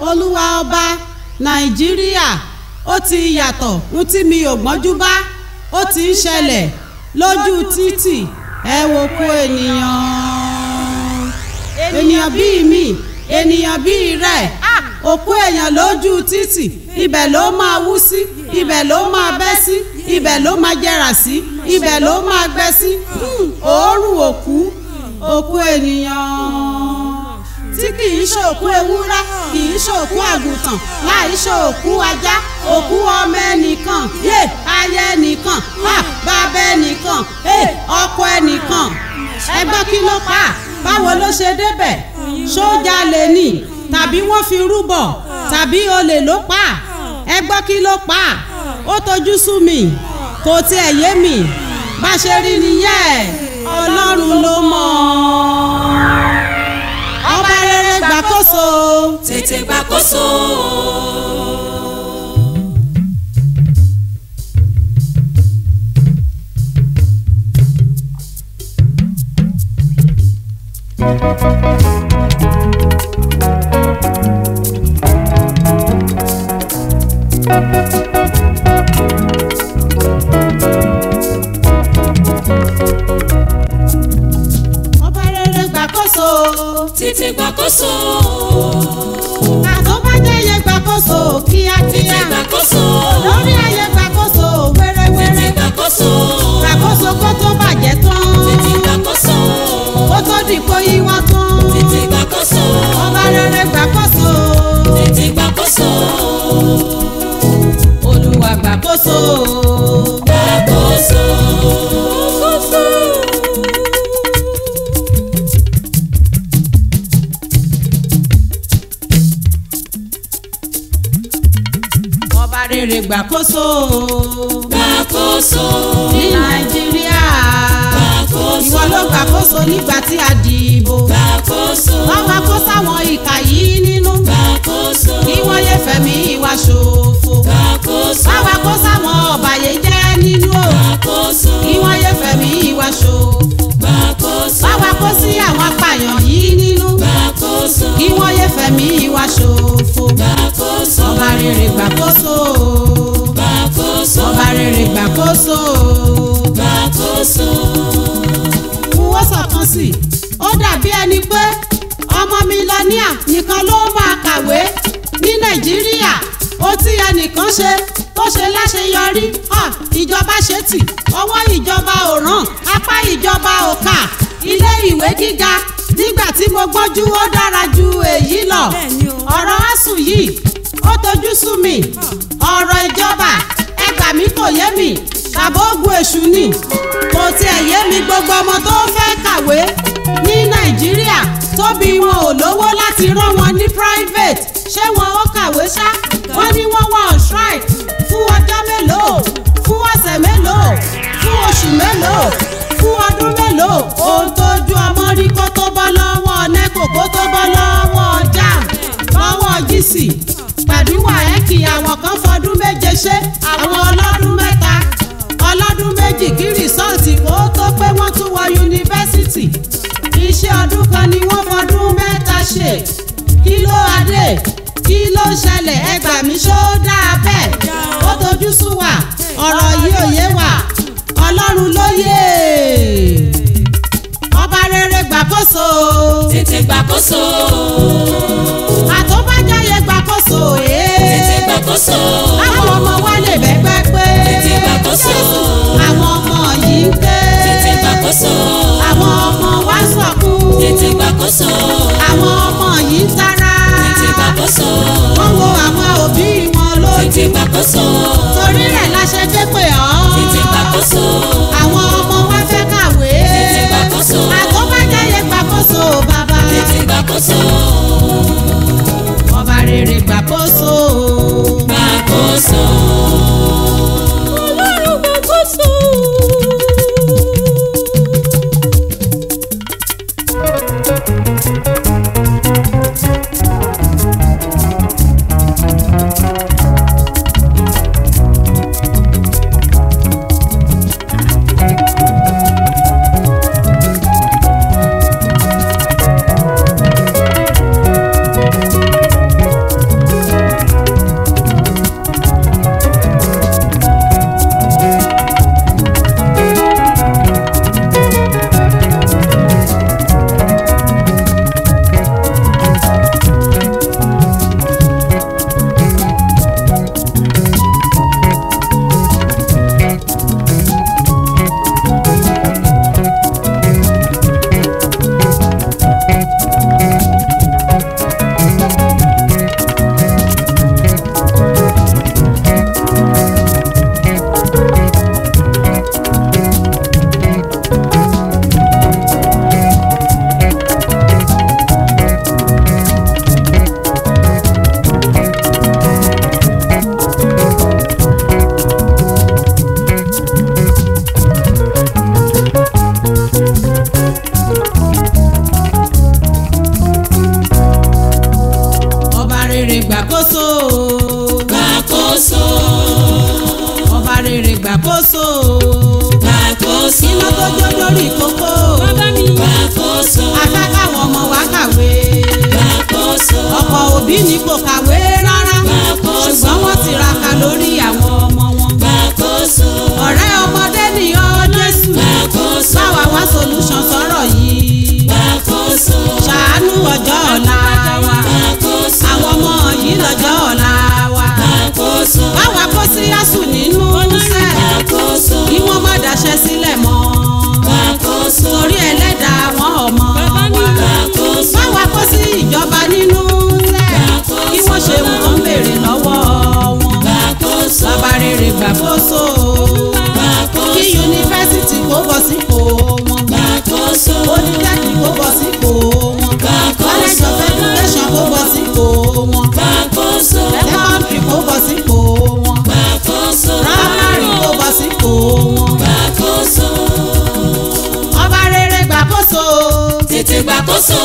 olúwa ọba nàìjíríà ó ti yàtọ̀ ń tí mi ò gbọ́njú bá ó ti ń ṣẹlẹ̀ lójú títì ẹ wo kó ènìyàn ènìyàn bíi mi ènìyàn bíi rẹ̀ òkú èèyàn lójú títì ibẹ̀ ló máa wú sí ibẹ̀ ló máa bẹ́ sí ibẹ̀ ló máa jẹrà sí ibẹ̀ ló máa gbẹ sí òórùn òkú òkú ènìyàn tí kì í ṣòkú ewúrẹ́ kì í ṣòkú àgùntàn láì ṣòkú ajá òkú ọmọ ẹnìkan yé aya ẹnìkan bàbá ẹnìkan ọkọ ẹnìkan ẹgbọ́n kí ló pa báwo ló ṣe débẹ̀ sójà lè nì tàbí wọ́n fi rúbọ tàbí olè ló pa ẹ gbọ́ kí ló pa ó tojú sú mi kò tiẹ̀ yé mi bá ṣe rí nìyẹn ọlọ́run ló mọ̀ ọba rere gbàkóso tètè gbàkóso. ọba rere gbàkóso tètè gbàkóso. àtọ́bàjẹ́yẹ gbàkóso kíákíá tètè gbàkóso. lórí ayé gbàkóso tètè wẹ́rẹ́wẹ́rẹ́ gbàkóso. gbàkóso kó tó bàjẹ́ tán tètè gbàkóso. kó tó dìpọ̀ yíwọ́ tán tètè gbàkóso. ọba rere gbàkóso tètè gbàkóso. olúwa gbàkóso. gbàkóso. ọba rere gbàkóso gbàkóso. ní nàìjíríà gbàkóso. ìwọ ló gbàkóso nígbà tí a dìbò gbàkóso. wọ́n wá kó sáwọn ìkà yìí nínú gbàkóso. kí wọ́n yé fẹ̀mí ìwà ṣòfò gbàkóso. wọ́n wá kó sáwọn ọ̀bàyéjẹ́ nínú o gbàkóso. kí wọ́n yé fẹ̀mí ìwà ṣòfò gbàkóso. wọ́n wá kó sí àwọn apààyàn yìí nínú gbàkóso. kí wọ́n yé fẹ̀mí ìwà ṣòfò gbàkóso. ọba rere gbàkóso gbàkóso. ọba rere gbàkóso. gbàkóso. fowó sọ̀kan sí i ó dàbí ẹni pé ọmọ mílíọ̀nìà nìkan ló máa kàwé ní nàìjíríà ó tí ẹnìkan ṣe tó ṣe láṣeyọrí hàn ìjọba ṣe tì ọwọ́ ìjọba ò ràn apá ìjọba ò kà ilé ìwé gíga nígbà tí mo gbọ́njú ó dára ju èyí lọ ọ̀rọ̀ asùn yìí ó tojú sú mi ọ̀rọ̀ ìjọba ẹgbà mi kò yé mi tàbí ogun èṣù ni kò tiẹ̀ yé mi gbogbo ọmọ tó fẹ́ kàwé ní nàìjíríà tóbi wọn ò lówó láti rán wọn ní private ṣé wọn ó kàwé ṣá wọn ní wọn wọ on strike fún ọjọ́ mélòó fún ọ̀sẹ̀ mélòó fún oṣù mélòó fún ọdún mélòó ohun tójú ọmọ rí kó tó bọ́ lọ́wọ́ neco kó tó bọ́ lọ́wọ́ jam lọ́wọ́ gíìsì pẹ̀lú wàhẹ́kì àwọn kan fọdún méje ṣe àwọn ọlọ́dún mẹ́ta ọlọ́dún méjì kí rìsọ́ọ̀tì kó tó pé wọ́n tún wọ yunifásitì iṣẹ́ ọdún kan ni wọ́n fọdún mẹ́ta ṣe kí ló adé kí ló ṣẹlẹ̀ ẹgbà mi ṣó dáa bẹ́ẹ̀ ó tojú sú wa ọ̀rọ̀ yìí ò yé wa ọlọ́run ló yé ọba rere gbàkóso tètè gbàkóso. àtọ́bájáyé gbàkóso tètè ee gbàkóso. àwọn ọmọ wa lè bẹ́gbẹ́ pé tètè gbàkóso. àwọn ọmọ yìí ń ké tètè gbàkóso. àwọn ọmọ wa sọkún tètè gbàkóso. àwọn ọmọ yìí ń tara tètè gbàkóso. wọ́n wo àwọn òbí wọn lójú tètè gbàkóso. torí rẹ̀ la ṣe ké pè ọ́ tètè gbàkóso. àwọn ọmọ wa fẹ́ kàwé tètè gbàkóso. àtọ́bájáyé gbàkóso bàbá tètè gbàkóso. ọba rere gbàkóso. gbàkóso. ọlọ́run gbàkóso. gbàkóso iná tó jó lórí kókó gbàkóso afẹ́ káwọn ọmọ wa kàwé gbàkóso ọ̀pọ̀ òbí ni kò kàwé rárá Gbàkóso. ṣùgbọ́n wọ́n tiraka lórí àwọn ọmọ wọn gbàkóso ọ̀rẹ́ ọmọdé ni ọ́ Jésù gbàkóso báwa wá solution sọ̀rọ̀ yìí gbàkóso ṣàánú ọjọ́ ọ̀la wa gbàkóso àwọn ọmọ yìí lọ́jọ́ ọ̀la wa gbàkóso báwa kó sí yásù nínú sẹ́ gbàkóso kí wọ́n má daṣẹ́ sílẹ̀ mọ́ gbàkóso torí ẹlẹ́dàá àwọn ọmọ wa gbàkóso báwa kó sí ìjọba nínú sẹ́ kí wọ́n ṣe ohun tó ń béèrè lọ́wọ́ wọn gbàkóso bàbá rere gbàkóso kí yunifásitì kó bọ̀ sípò wọn gbàkóso polytechnic kó bọ̀ sípò wọn college of education kó bọ̀ sípò wọn gbàkóso secondary kó bọ̀ sípò wọn gbàkóso primary kó bọ̀ sípò wọn gbàkóso ọba rere gbàkóso tètè gbàkóso.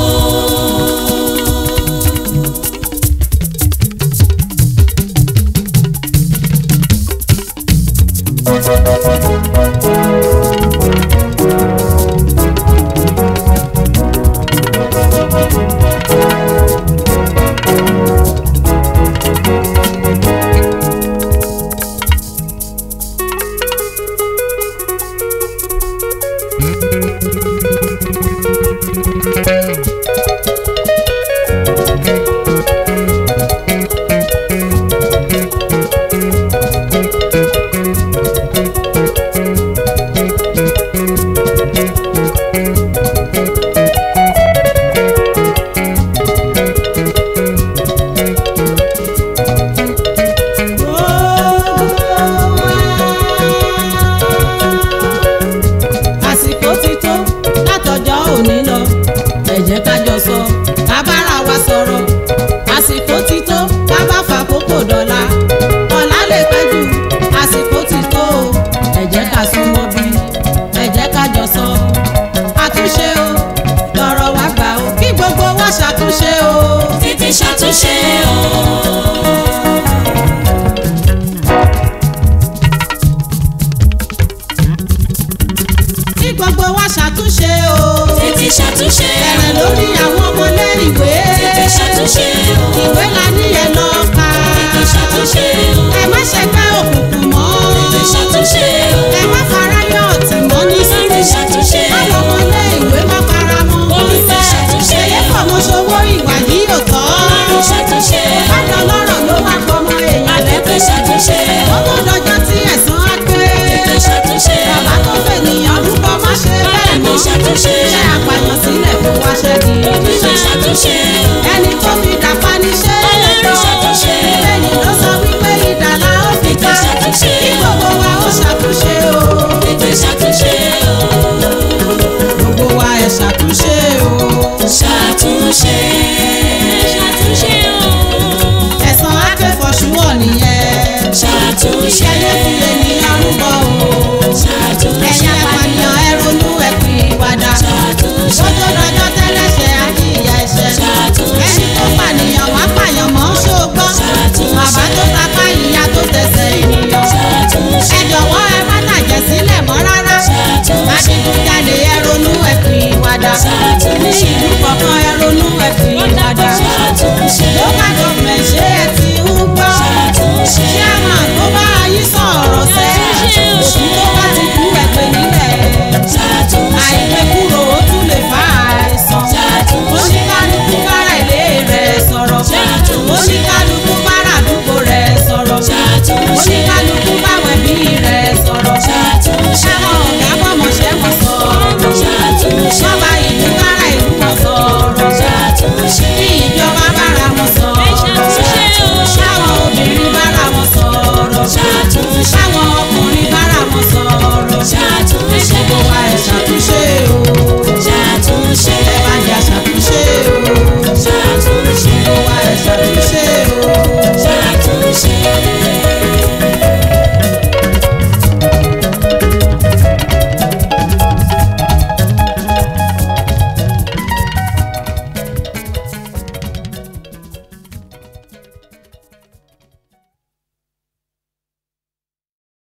àsìkò ti tó látọjọ́ òní lọ ẹ jẹ́ ká jọ sọ ká bára wa sọ̀rọ̀ àsìkò ti tó ká bá fàkókò dọ̀la ọ̀la lè pẹ́ jù àsìkò ti tó o ẹ jẹ́ ká súnmọ́ bí ẹ jẹ́ ká jọ sọ àtúnṣe o lọ́rọ̀ wa gbà o kí gbogbo wa ṣàtúnṣe o. tètè ṣàtúnṣe o. kí gbogbo wa ṣàtúnṣe o. tètè ṣàtúnṣe bẹ̀rẹ̀ o. lórí àwọn ọmọlé ìwé. tètè ṣàtúnṣe o. ìwé la ní ẹ lọ